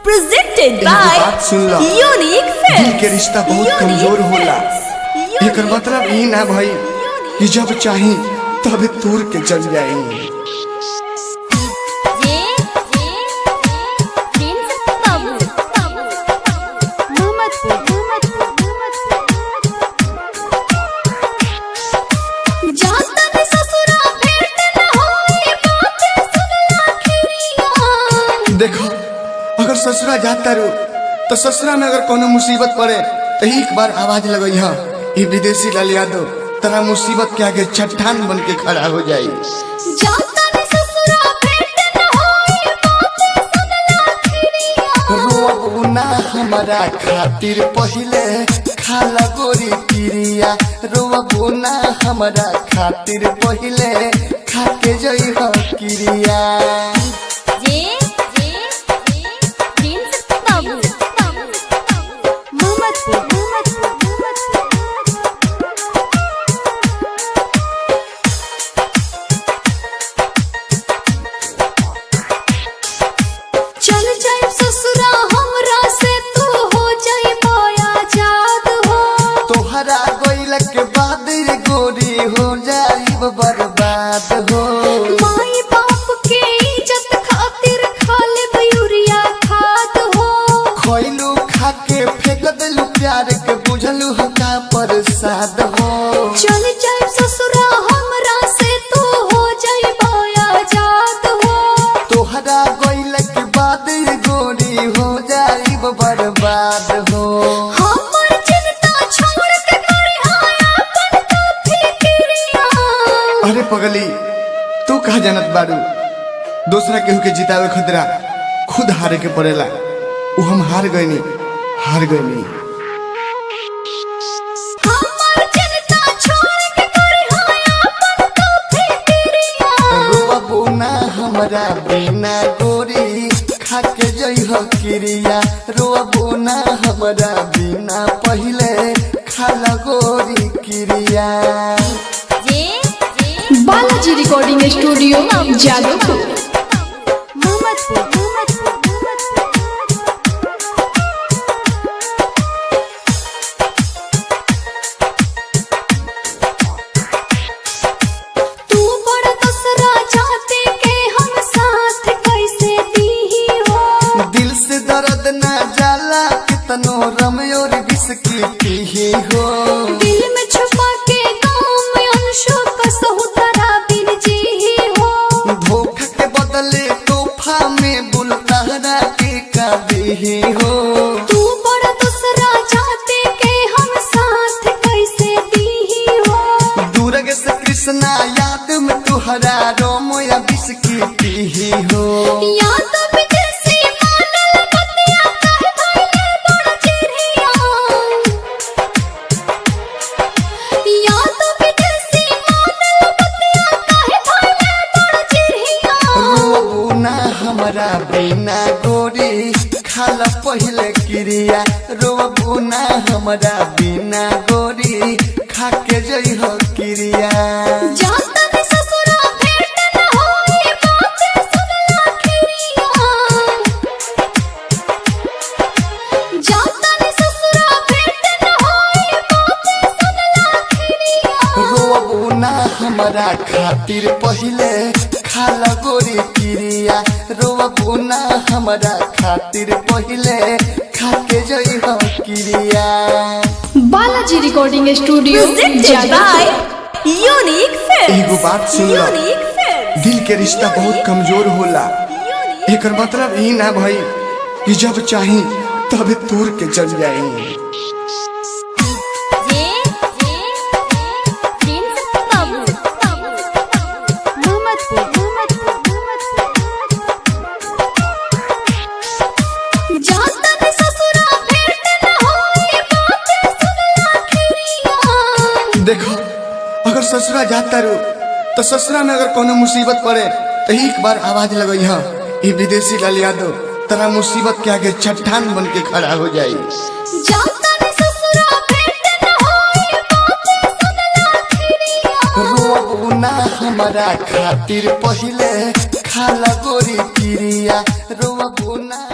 presented एगो by बात सुन लो। Unique Films. दिल के रिश्ता बहुत Unique कमजोर होला। Films. एकर मतलब ई ना भई कि जब चाही तब तूर के चल जाई जे जे प्रिंस बाबू मोहम्मदपुर जाता में ससुरा भेंट न होई बातें सुनला खिरिया देखो अगर ससुरा जाता रो तो ससुरा में अगर कोनो मुसीबत पड़े तो एक बार आवाज लगई हा ये विदेशी लाल यादव तेरा मुसीबत के आगे चट्टान बन के खड़ा हो जाई जाता में ससुरा भेंट न होई बातें सुनला खिरिया रोबू ना हमारा खातिर पहिले खाला गोरी पिरिया रोबू ना हमारा खातिर पहिले खाके जई हो किरिया जे जे प्रिंस बाबू मोहम्मदपुर चल जाए ससुरा हमरा से तू हो जाए बोया जाद हो तोहरा गोइल के बाद रे गोरी हो जाई बर्बाद हो माई बाप के इज्जत खातिर खा ले यूरिया खाद हो खोइलू खाके फेंक देलू प्यार के बुझलू हका प्रसाद हो चल जाए ससुरा हमरा से तू हो जाए बोया जाद हो तोहरा गोइल के बाद रे गोरी हो जाई बर्बाद हो हमर चिंता छोड़ के करे आया अपन तो फिक्रिया अरे पगली तू कहा जानत बारू दूसरा केहू के जितावे खतरा खुद हारे के पड़ेला उ हम हार गईनी हार गईनी हमर चिंता छोड़ के करे आया अपन तो फिक्रिया रोबू ना हमरा बिना गोरी खाके जई हो किरिया रोबू ना हमरा बिना पहिले खाला गोरी किरिया जे जे बालाजी रिकॉर्डिंग स्टूडियो जादवपुर मोहम्मदपुर तू बड़ दूसरा चाहते के हम साथ कैसे दी हो दिल से दर्द ना जाला कितनो रमयोर बिस्की पीही हो दिल में छुपा के गाँव में अंशों का सहुतरा बिन जी हो धोखा के बदले तोहफा में बुलतारा के काबी हो तू बड़ा दूसरा चाहते के हम साथ कैसे दी हो दूरग से कृष्णा याद में तुहरा रोमो या बिस्की पीही हो या तो विदेशी मानल बतिया कहे भइले बड़ चिड़िया या तो विदेशी मानल बतिया कहे भइले बड़ चिड़िया रोबू ना हमरा बिना गोरी खाला पहिले क्रिया रोबू ना हमरा बिना गोरी खाके जई हो क्रिया जाता में ससुरा भेंट न होई बातें सुनला खिरिया जाता में ससुरा भेंट न होई बातें सुनला खिरिया रोबू ना हमरा खातिर पहिले खाला गोरी क्रिया रोबू ना हमरा खातिर पहिले खाके जई हो क्रिया Balaji recording studio Presented Jadavpur by Unique Films. एगो बात सुन लो। Unique Films. दिल के रिश्ता बहुत कमजोर होला Unique एकर मतलब ई ना भई कि जब चाही तब तूर के चल जाई जे जे प्रिंस बाबू मोहम्मदपुर जाता में ससुरा भेंट न होई बातें सुनला खिरिया देखो अगर ससुरा जाता रो तो ससुरा में अगर कोनो मुसीबत पड़े तो एक बार आवाज लगई हा ये विदेशी लाल यादव तेरा मुसीबत के आगे चट्टान बन के खड़ा हो जाई जाता में ससुरा भेंट न होई बातें सुनला खिरिया रोबू ना हमारा खातिर पहिले खाला गोरी पिरिया रोबू ना